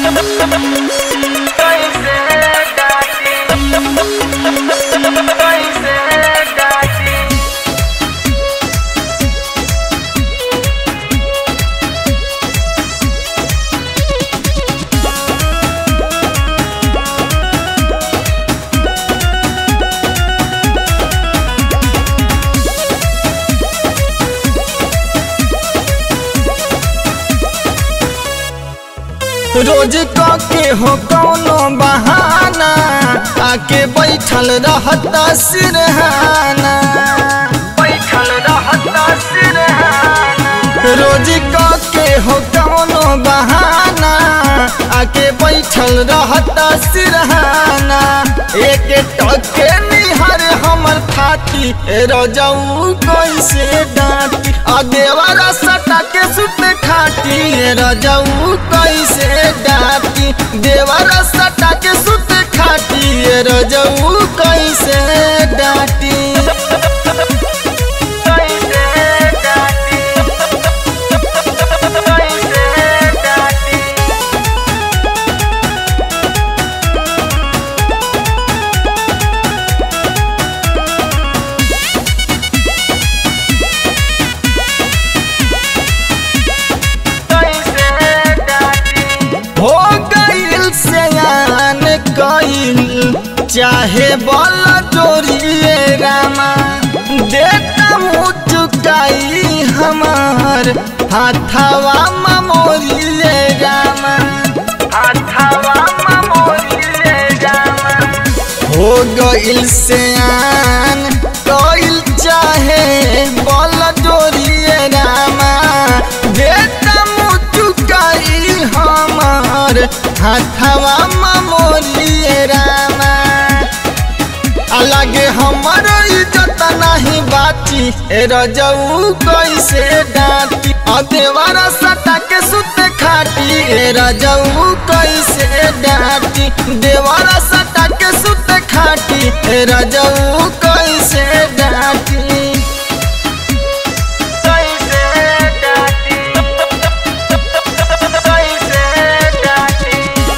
रोज के हो कौनो बहाना आके बैठल रहता सिरहाना बैठल रहता सिरहाना रोज के हो कौनो बहाना आके बैठल रहता सिरहाना एक टके निहर हमर खाती रजऊ कैसे डांटी आ देवरा सटा के सुत खाटी रजऊ कैसे डांटी देवरा सटा के सुत खाटी रजऊ कैसे डांटी कैसे डांटी कैसे डांटी हो गईल सयान कईल चाहे बल जोड़िए रामा देता मुँह चुकाई हमार हाथवा ममोरिए रामा हाथवा ममोरिए रामा हो गईल सयान कईल चाहे बल जोड़िए रामा देता मुँह चुकाई हमार हाथवा ममोरिए रामा अलगे हमर इज्जत नहीं बाची ए रजऊ कैसे डांटी अदेवारा सटा के सुत खाटी ए रजऊ कैसे डांटी देवारा सटा के सुत खाटी ए रजऊ कैसे डांटी कैसे डांटी कैसे डांटी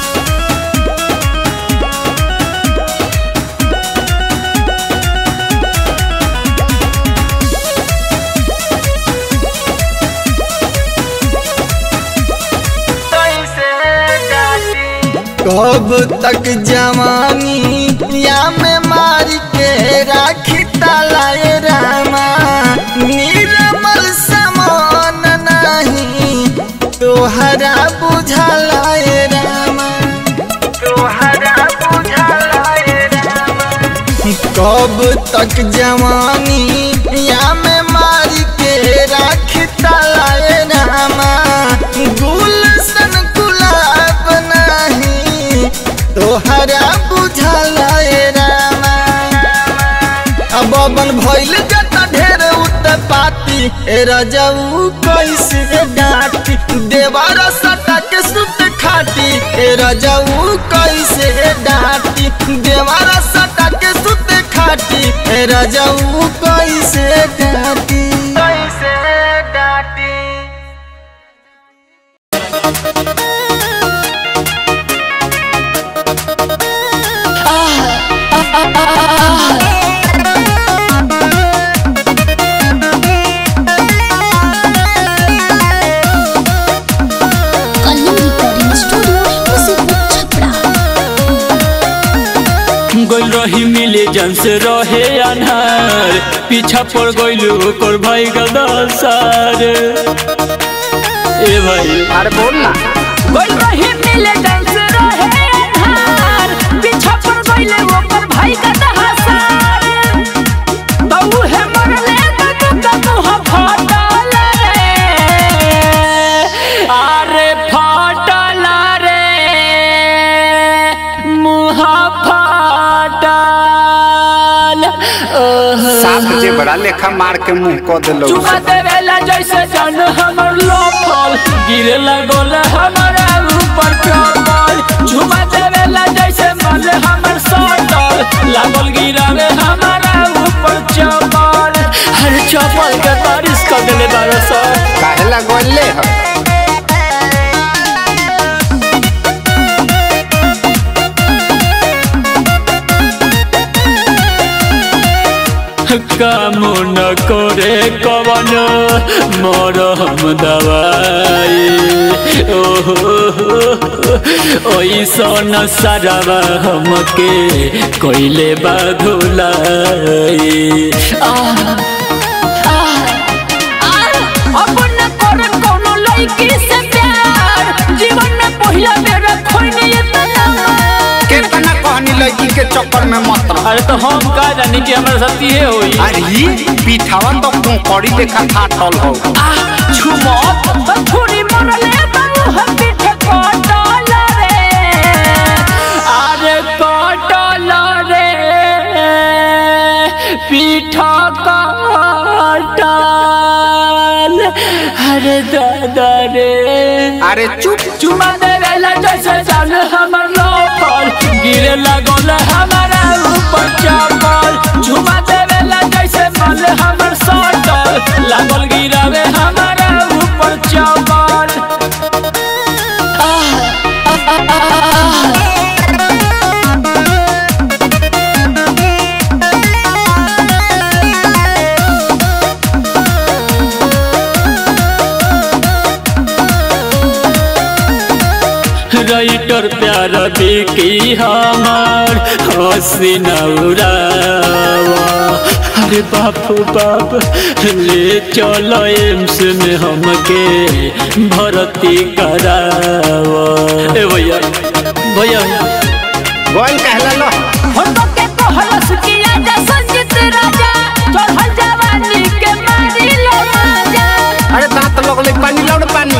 कब तक जवानी या में मार के राखी तालाए रामा निर्मल समान नहीं तोहरा बुझलाए रामा तोहरा बुझलाए रामा कब तक जवानी या में मार के राखी तालाए रामा गुलशन गुलाब नहीं तोहरा बुझलाए रामा अब बन भइल जता ढेर उत्पाती ए रजऊ कैसे डांटी देवारा सटा के सुत खाटी ए रजऊ कैसे डांटी देवारा सटा के सुत खाटी ए रजऊ कैसे डांटी कैसे डांटी कलिंग रिकॉर्डिंग स्टूडियो मुसीबत छपरा गइल रही मिले जन से रहे अनहार पीछा पड़ गइल ओकर भाई गदसार ए भाई अरे बोल ना गइल रही मिले जन से रहे अन्हार पीछा पड़ गइले ओकर भाई का दहासार तऊ है मरले त तू मुंह फाटल रे अरे फाटल रे मुंह फाटल ओह साफ जे बड़ा लेखा मार के मुंह क देलो चुमा देवेला जैसे जन हमर लोफल गिरे लगल हमारा ऊपर चपल चुमा देवेला जैसे मन हमर सटल लागल गिरावे हमारा ऊपर चपल हर चपल के बारिश कर देले बारो सर काहे ला गोले ह काम न करे कवन मरहम दवाई ओइसन सारावा हमके कोइले बाधुलाई अब न कर कोनो लड़की से प्यार जीवन में पहिला बेर खोइने इतना केतना कहनी लड़की के चक्कर में मत रह अरे तो हम का जानी कि हमारे साथ ये होई अरे पीठावा तो कोकड़ी देखा फाटल हो झुमत तो छुरी मनले बाबू हम पीठे कटल रे अरे कटल रे पीठ कटल अरे दादा रे अरे चुप चुमा देवेला जैसे जान हमर लोकल गिरे लगल हमारा ऊपर चपल झुमा देवेला जैसे मल हमर सटल लागल गिरावे हमारा ऊपर चपल राइटर प्यार बिकी हमार हसी नौरावा अरे बापू बाप ले चलो एम्स में हमके भर्ती करावा ए भैया भैया गोल कहला लो हम तो के कहलस कि आजा संजीत राजा चढ़ल जवानी के मारी लो राजा अरे दांत लगले पानी लौड़ पानी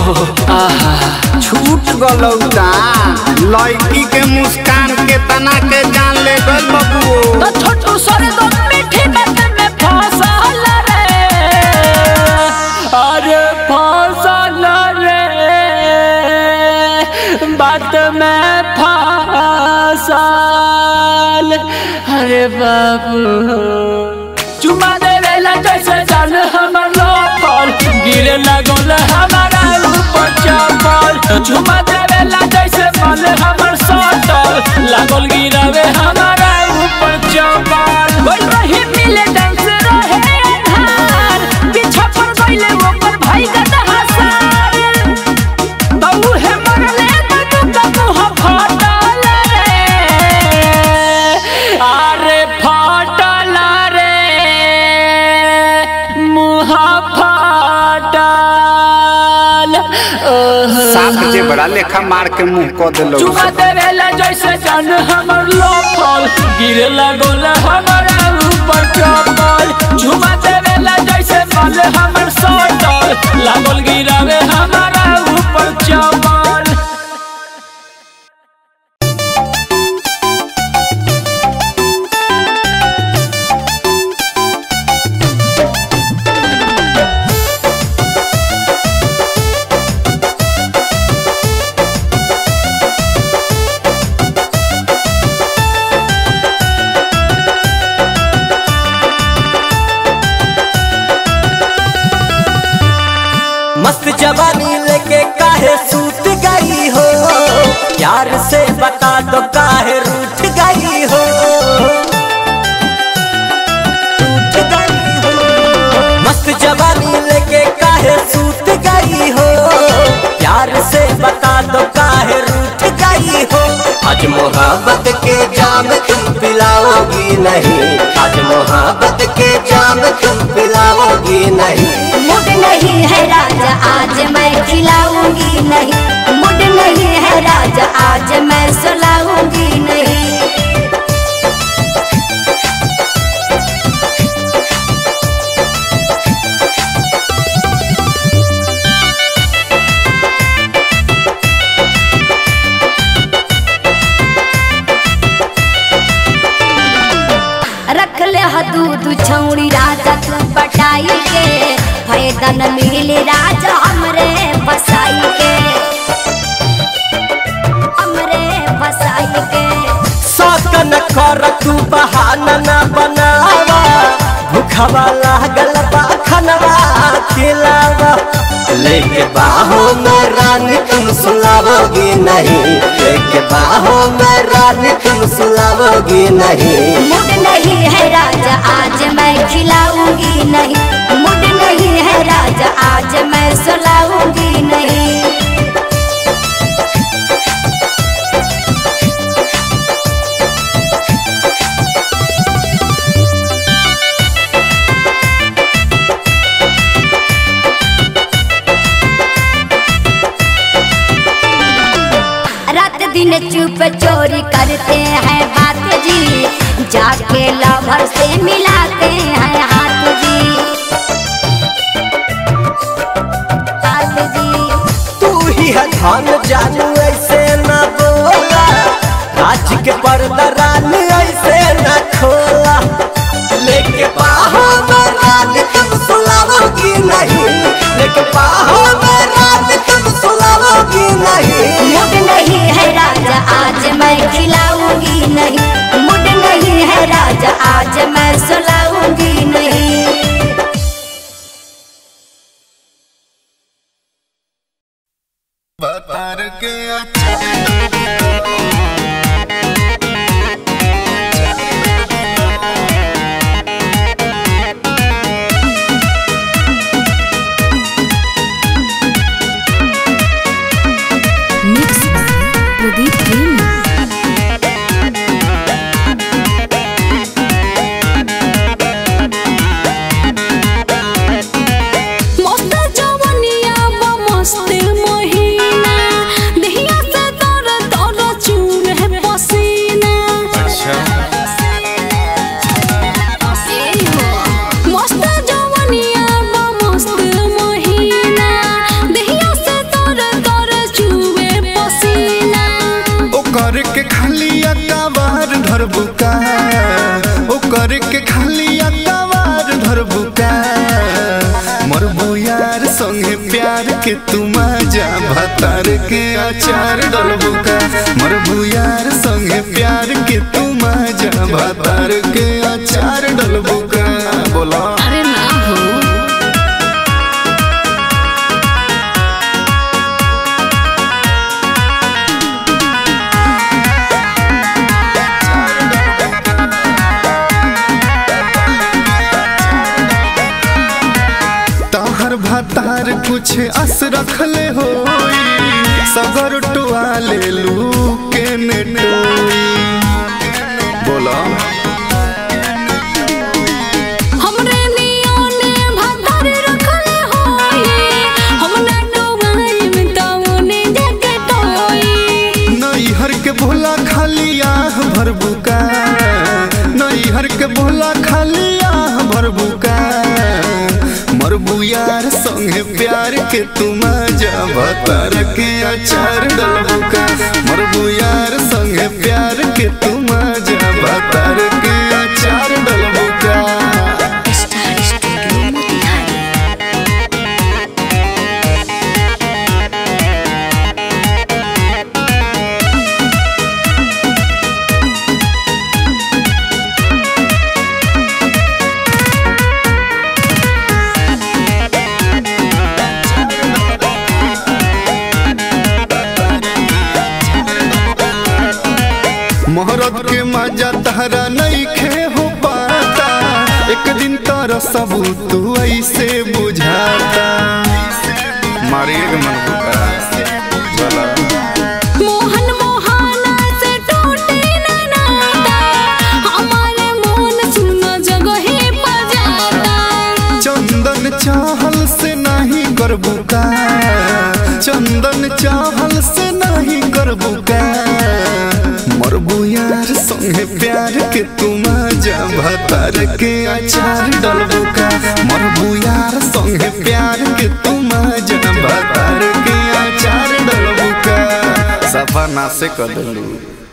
छूट गलौता लड़की के मुस्कान के तना के जान ले गल बबुओ तो छोटू सरे दो मीठी बात में फंसल रे अरे फसल रे बात में फसल अरे बाबू चुमा देवेला जैसे जान हमर लोकल गिरे लगल हमारा ऊपर चपल चुमा देवेला जैसे मल हमर सटल लागल गिरावे हमारा ऊपर चपल बोल रही मिले डांस रहे अन्हार पीछा पर गइले ओकर भाई गदा हसार बहू है मरले तो का मुंह फाटल रे अरे फाटल रे मुँह फाटल ओह। साफ जे बड़ा लेखा मार के मुंह क देलौ चुमा देवेला जैसे जान हमर लोफल गिरे लगल हमारा ऊपर चपल चुमा देवेला जैसे मल हमर सटल लागल गिरावे हमारा ऊपर चपल मस्त जवानी लेके काहे सूत गई हो प्यार से बता दो काहे रूठ गई हो रूठ गई हो मस्त जवानी लेके काहे सूत गई हो प्यार से बता दो काहे रूठ गई हो आज मोहब्बत के जाम तुम पिलाओगी नहीं आज मोहब्बत के जाम तुम पिलाओगी नहीं मुड नहीं है राजा आज मैं खिलाऊंगी नहीं मुड नहीं है राजा आज मैं सुलाऊंगी नहीं रख ले दूध छौड़ी राजा तू पटाई के फायदा न मिले राजा हमरे फसाई के हमरे फसाई के सकन कर तू बहाना न बनावा भूखवा लागल बा खनवा खिलावा लेके बाहों में रानी तुम सुलाओगी नहीं लेके बाहों में रानी तुम सुलाओगी नहीं मुड नहीं है राजा आज मैं खिलाऊंगी नहीं मुड नहीं है राजा आज मैं सुलाऊंगी नहीं रात दिन चुप चोरी करते हैं बात जी जाके लवर से मिलाते हैं हाथ जी हाथ जी तू ही है धन जानू ऐसे न बोला राज के पर्दा रानी ऐसे न खोला लेके बाहों में रानी तुम सुलाओगी नहीं लेके बाहों में रानी तुम सुलाओगी नहीं मुड नहीं है राजा आज मैं खिलाऊंगी नहीं मुड नहीं है राजा आज मैं सुलाऊंगी नहीं बतर के अच्छा मस्त जवनिया बा मस्त महीना देहिया से तर तर चूर है पसीना मस्त जवनिया बा मस्त महीना देहिया से तर तर चूरे पसीना ओकर के खाली अतावार धर बुका ओकर के खाली अतावार धर बुका मरबू यार संगे प्यार के तुम जा भतार के अचार डल बुका मरबू यार संगे प्यार के तुम जा भतार के अचार डल बुका बोला अरे ना हो ताहर भातार कुछ अस रखले हो सगर टुआ ले लू के नेटोई बोला हमरे नियोने भदर रखले होई हम ना डोबाई में तवने जगे टोई नैहर के भोला खाली आह भर बुका नैहर के भोला खाली आह भर बुका मरबू यार संगे प्यार के तुम जा भतार के अचार डल बुका मरबू यार संगे प्यार के तुम जा भतार के अचार डल बुका मोहरत के मजा तहरा नहीं खे हो पाता एक दिन तारा सब तू ऐसे बुझाता मारिए के मन बुका चला मोहन मोहाना से टूटे न नाता हमारे मोन सुनो जगहे बजाता चंदन चाहल से नहीं कर बुका चंदन चाहल से नहीं कर बुका मरबू यार संगे प्यार के तुम जा भतार के अचार डल बुका मरबू यार संगे प्यार के तुम जा भतार के अचार डल बुका सफा ना से कर दलू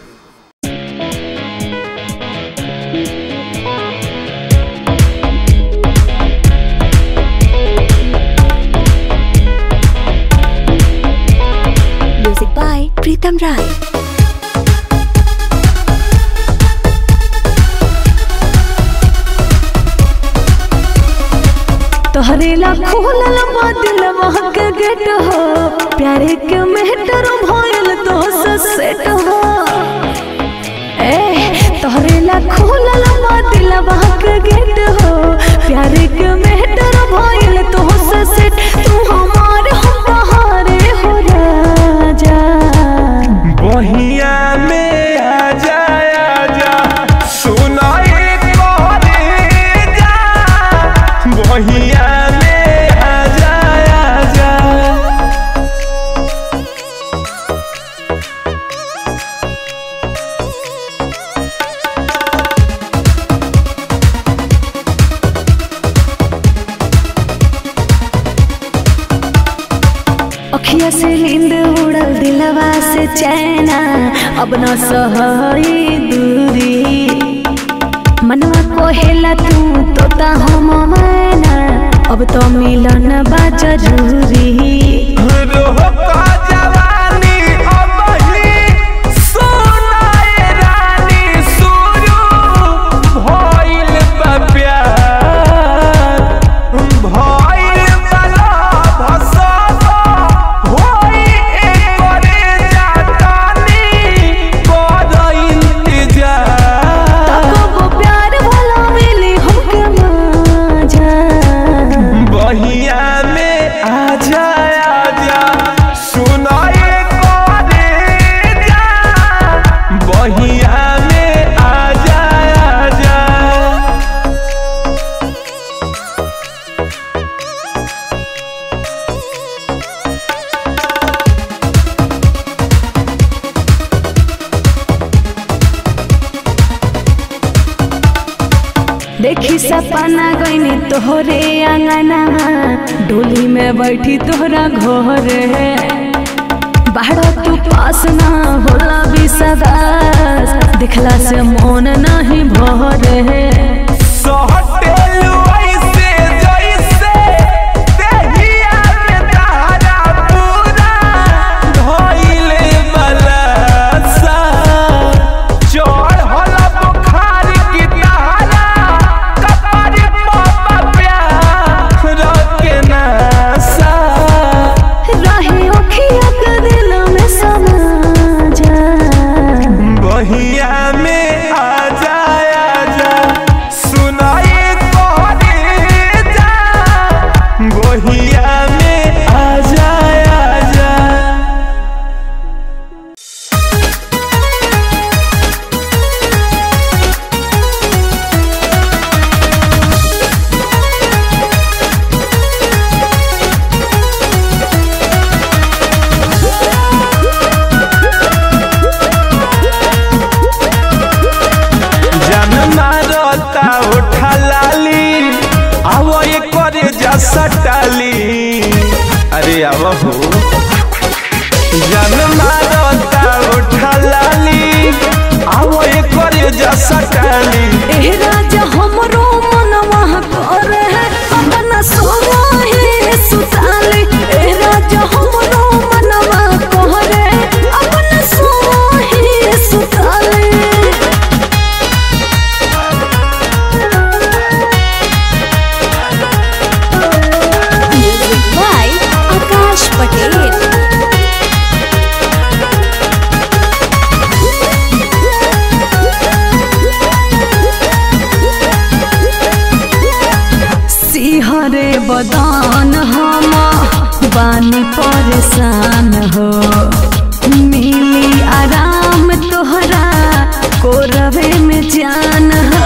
म्यूजिक बाय प्रीतम राय तोहरे ला खोलल बा दिलवा के गेट हो प्यारे के मेहटर भइल तो सेट हो नैना अब न सहई दूरी मनवा कोहेला तू तोता हम मैना अब तो मिलन बा जरूरी रोका जवानी अबही सोनाए रानी सुरू भइल बा प्यार भइल बला भसब होई एकरे जातानी कर इंतजार तब प्यार वाला मिली हमके मजा बहिया में आ जा आ जा सुनाए करे जा बहिया में आ जा आ जा देखी सपना गईनी तोहरे अंगना डोली में बैठी तोहरा घरे बाहर तू पास ना होला विश्वास दिखला से मन नहीं भरे सहटेलु ऐसे जैसे देहिया में तारा पूरा धइले बलसा चढ़ल बुखार की तारा कपार पर प्यार के नशा रहे ओखिया के दिल में समा जा बहिया में आ जा आ जा सुनाए करे जा बहिया में आ जा आ जा जन मारता उठा लाली आवो ये करे जा सटाली अरे आवो हो जन मारता उठा लाली आवो ये करे जा सटाली ए राजा हमरो मनवा करे अपना सोहे सुताली ए राजा हमरो मनवा करे अपना सोहे सुताली म्यूजिक बाय आकाश पटेल सिहरे बदान हम बानी परेशान हो मिली आराम तोहरा कोरवे में जान हो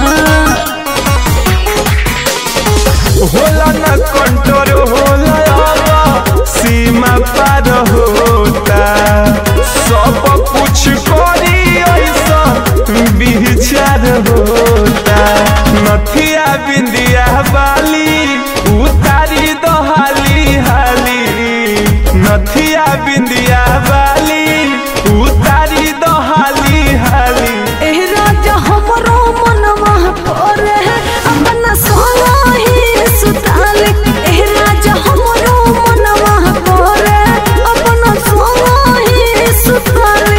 होला न कंट्रोल होला आवा सीमा पार होता सब कुछ करी ऐसा विचार होता नथिया बिंदिया बाली उतारी दो हाली हाली नथिया बिंदिया बाली उतारी दो हाली हाली ए राजा हमरो मनवा करे अपना सोहे सुताली ए राजा हमरो मनवा करे अपना सोहे सुताली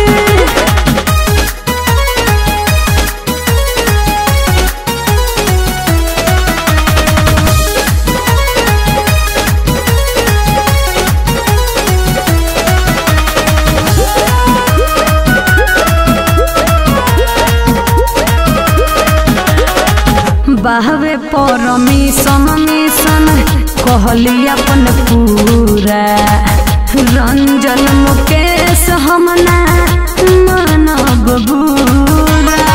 बाहवे परमिशन मिशन कहली अपन पूरा रंजन मुकेश हमना मानव बुरा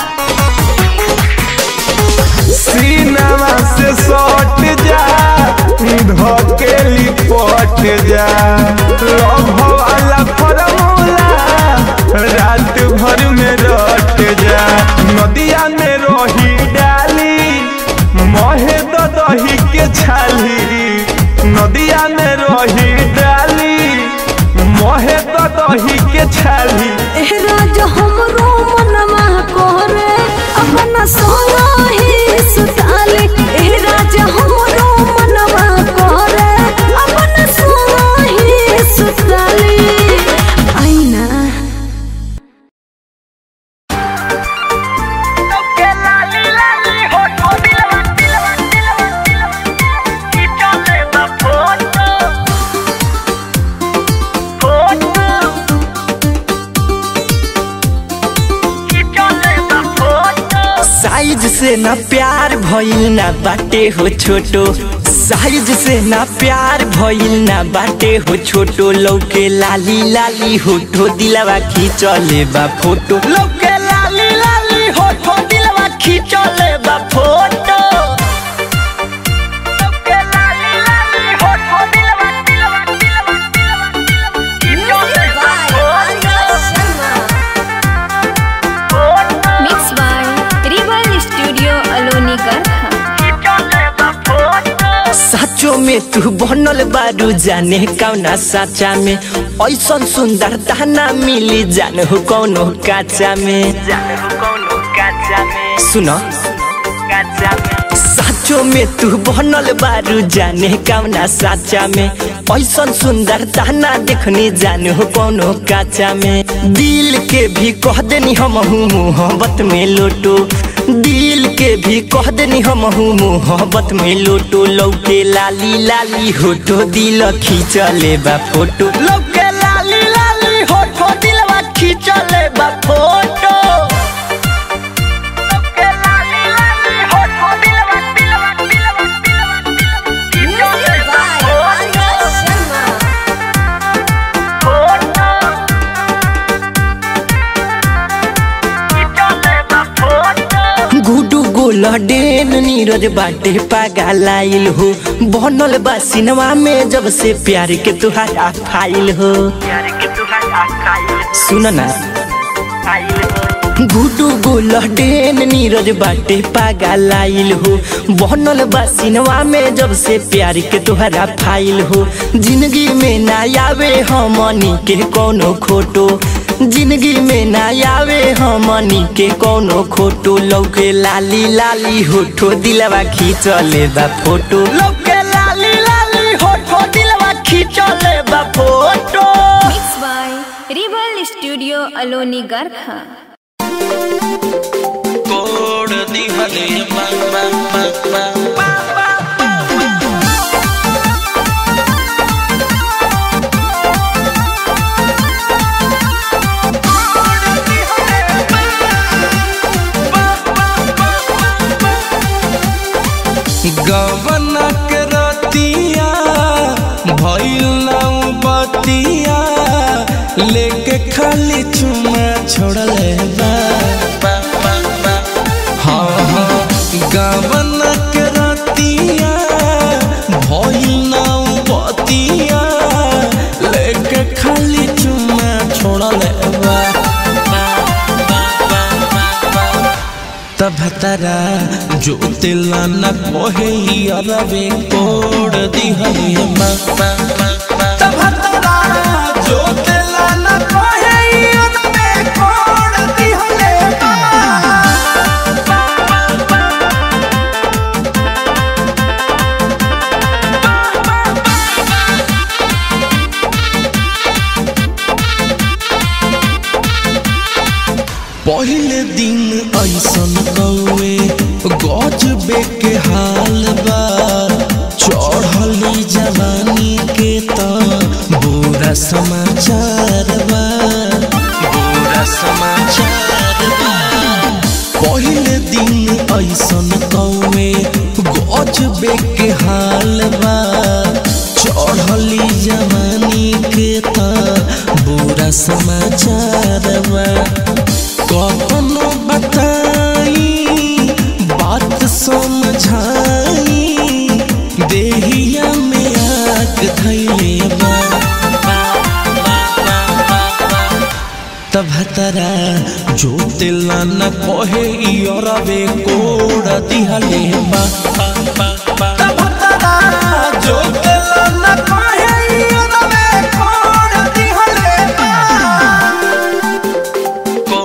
सीनावा से सट जा धकेली पट जा लभ वाला फॉर्मूला रात भर में रट जा नदिया में रही डाली महे द दही के छाली नदिया में रही डाली महे द दही के छाली राज हमरो मनवा करे अपना सोया ही सुताले ए राज हमरो मनवा करे अपना सोया ही सुताले आईना साइज से ना प्यार भइल ना बाटे हो छोटो साइज से ना प्यार भइल ना बाटे हो छोटो लौके लाली लाली होठो दिलवा खींचले बा फोटो लौके लाली लाली होठो दिलवा खींचले बा photo mix by rebel studio Aloni Garkha साचो में तू बनल बारू जाने कौना साचा में ऐसन सुंदर दाना मिली जान हो कौनो काचा में सुनो साचो में तू बनल बारू जाने कौना साचा में ऐसन सुंदर दाना देखनी जान हो कौनो काचा में दिल के भी कह देनी हम मोहब्बत में लोटो दिल के भी कह देनी हम मोहब्बत में लोटो लौके लाली लाली होठो दिल खींचले बा फोटो लौके लाली लाली होठो दिलवा खींचले बा फोटो गुडू गोल डेन नीरज बाटे पागलाइल हो बनल बा सिनेमा में जब से प्यार के तुहारा फाइल हो सुन ना गुडू गोल डेन नीरज बाटे पागलाइल हो बनल बा सिनेमा में जब से प्यार के तुहरा फाइल हो जिंदगी में ना आवे हमनी के कोनो खोटो जिंदगी में ना आवे हमनी के कोनो खोटो लौके लाली लाली होठो दिलवा खींचले बा फोटो लौके लाली लाली होठो दिलवा खींचले बा photo mix by rebel studio Aloni Garkha गवना के रतिया भइल नाउ बतिया लेके खाली चुमा छोड़ले बा हाँ हाँ गवना के रतिया भइल नाउ बतिया लेके खाली चुमा छोड़ले बा तब तरा जो तिला न कोहे अरवे कोड दिहले मा तब तरा जो तिला न कोहे अरवे कोड दिहले मा पहले दिन ऐसन कौए गजबे के हाल बा चढ़ली जवानी के त बुरा समाचार बा बुरा समाचार बा पहले दिन ऐसन कौए गजबे के हाल बा चढ़ली जवानी के त बुरा समाचार बा कखनो बताई बात समझाई देहिया में आग धैले बा तब तरा जो तिला न कहे इरवे कोड़ दिहले बा तब तरा जो तिला न कहे इरवे कोड़ दिहले बा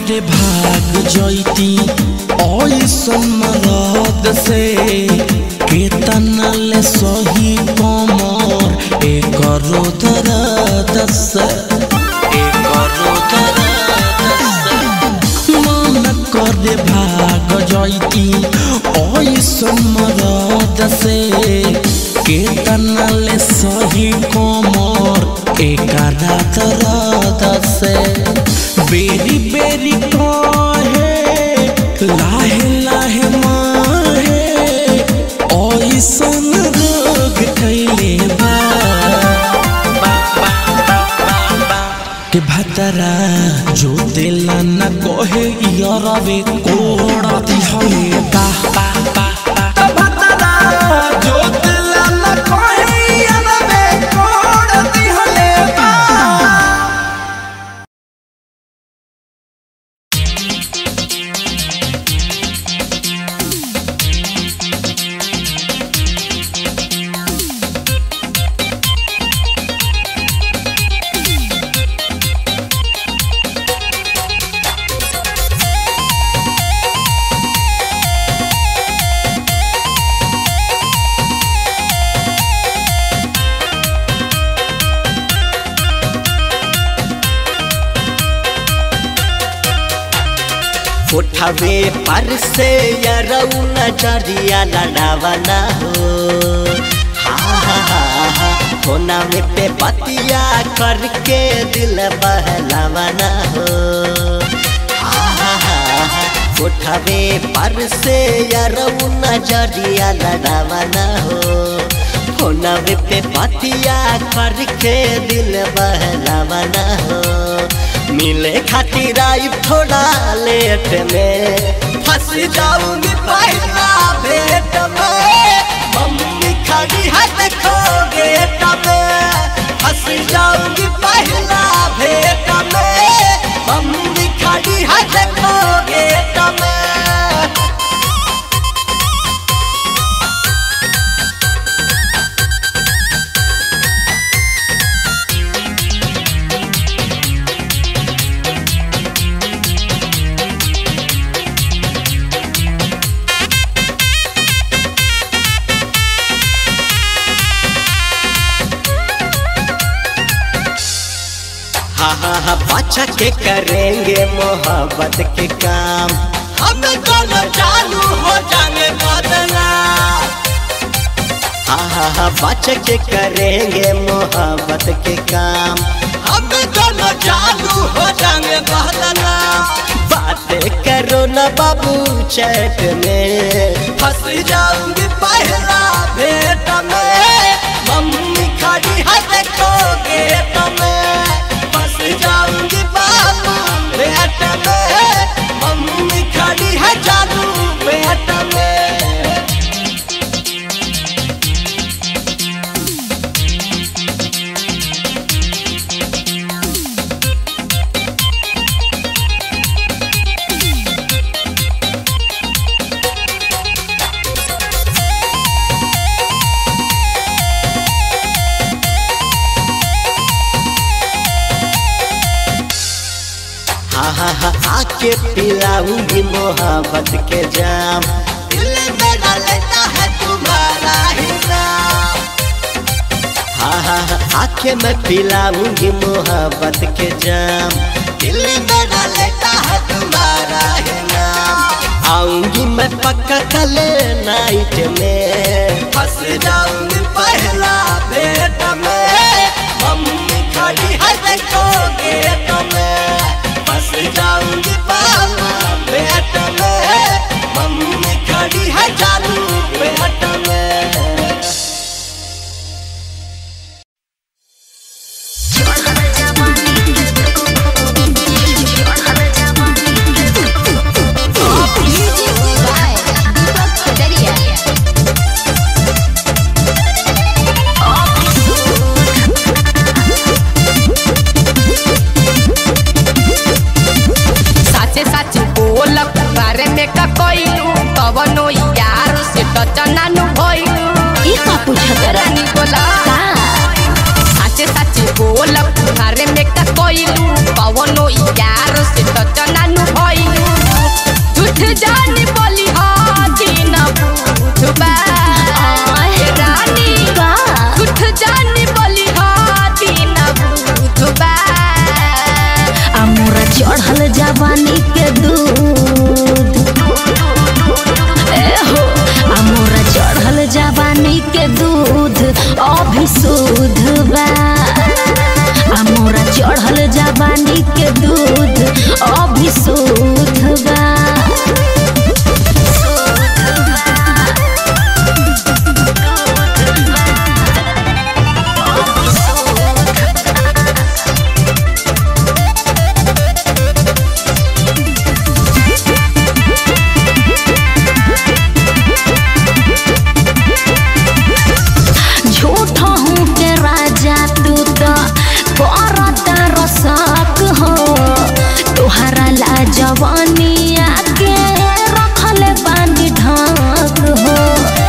करे भाग जैती ऐसन मरद से केतना ले सही कमर एक दर्द से एक दर्द से मन करे भाग जैती ऐसन मरद से केतना ले सही कमर एक दर्द से बेरी बेरी कहे लाहे लाहे माहे ऐसन रोग कैले बा के भतरा जो दिल न कहे यारवे कोड़ा दिहले बा तो भतरा जो दिल न कहे यारवे कोड़ा दिहले बा उठावे पर से यरऊ नजरिया लड़ावना हो हा हा हा हा होना में पे बतिया करके दिल बहलावना हो हा हा हा हा उठावे पर से यरऊ नजरिया लड़ावना हो होना में पे बतिया करके दिल बहलावना हो मिले खातिर आई थोड़ा लेट में फंस जाऊंगी पहला भेट में मम्मी खड़ी है देखो गेट में फंस जाऊंगी पहला भेट में मम्मी खड़ी है देखो गेट में हाँ हाँ हाँ बाचा के करेंगे मोहब्बत के काम हम दोनों चालू हो जाने बदला हाँ हाँ हाँ बाचा के करेंगे मोहब्बत के काम हम दोनों चालू हो जाने बदला बातें करो न बाबू चैट में फंस जाऊंगी पहला भेट में मम्मी खड़ी है देखो गेट में फंस जाऊंगी बाबू भेट में मम्मी खड़ी है जादू भेट में हाँ हाँ हाँ आके पिलाऊंगी मोहब्बत के जाम दिल मेरा लेता है तुम्हारा ही नाम हाँ हाँ हाँ आके मैं पिलाऊंगी मोहब्बत के जाम दिल मेरा लेता है तुम्हारा ही नाम आऊंगी मैं पक्का कल नाइट में फंस जाऊंगी पहला भेट में मम्मी खड़ी है देखो गेट में फंस जाऊंगी बाबा भेट में मम्मी खड़ी है चालू भेट में Music by Deepak Kataria. बोला पुहारे में का कोइलू पवनो यार से तो चनानु भइलू झूठ जानी बोली हाथी न पूछबा रानी झूठ जानी बोली हाथी न पूछबा अमोरा चढ़ल जवानी के दूध ए हो अमोरा चढ़ल जवानी के दूध अभी शुद्ध बा अमोरा चढ़ल जवानी के दूध अभी शुद्ध बा झूठ हूँ के राजा तू तो करता रसक हो तुहरा ला जवानिया के रखल बानी ढाक हो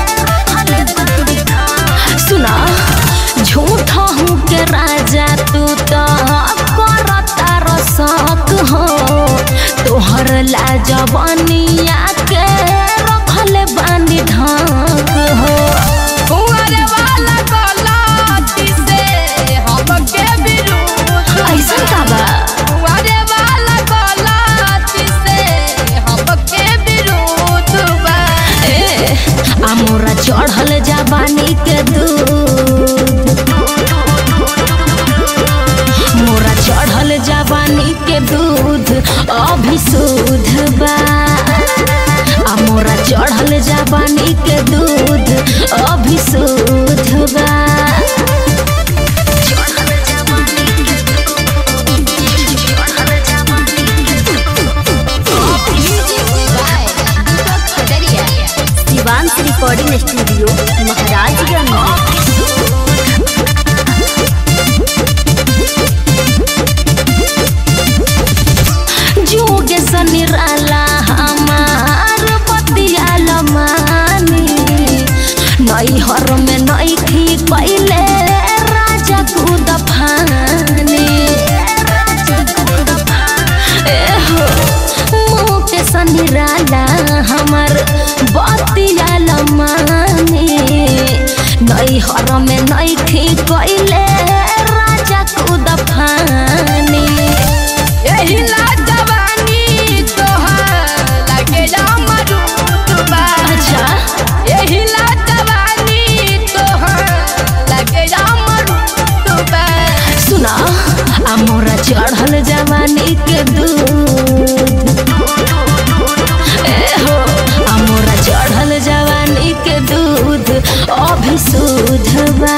सुना झूठ हूँ के राजा तू तो करता रसक हो तोहर ला जवानिया के रखल बानी ढाक हो कुंवरे वाला गलाती से हमके विरोध ऐसन का बा कुंवरे वाला गलाती से हमके विरोध बा ए अमोरा चढ़ल जवानी के दूध मोरा चढ़ल जवानी के दूध अभी शुद्ध बा अमोरा चढ़ल जवानी के दूध अभी शुद्ध बा शिवांश रिकॉर्डिंग स्टूडियो महाराजगंज जोग सनिराला हमार पतियाल मानी नैहर में नैखी पहले राजा कूद फानी एहो मुँह के सनिराला हमार बतियाल मानी नैहर में नैखी पहले राजा कूद फानी यही ला जवानी तोहार लगे जा मरूद बा अच्छा यही ला जवानी तोहार लगे जा मरूद बा सुना अमोरा चढ़ल जवानी के दूध ए हो अमोरा चढ़ल जवानी के दूध अभी शुद्ध बा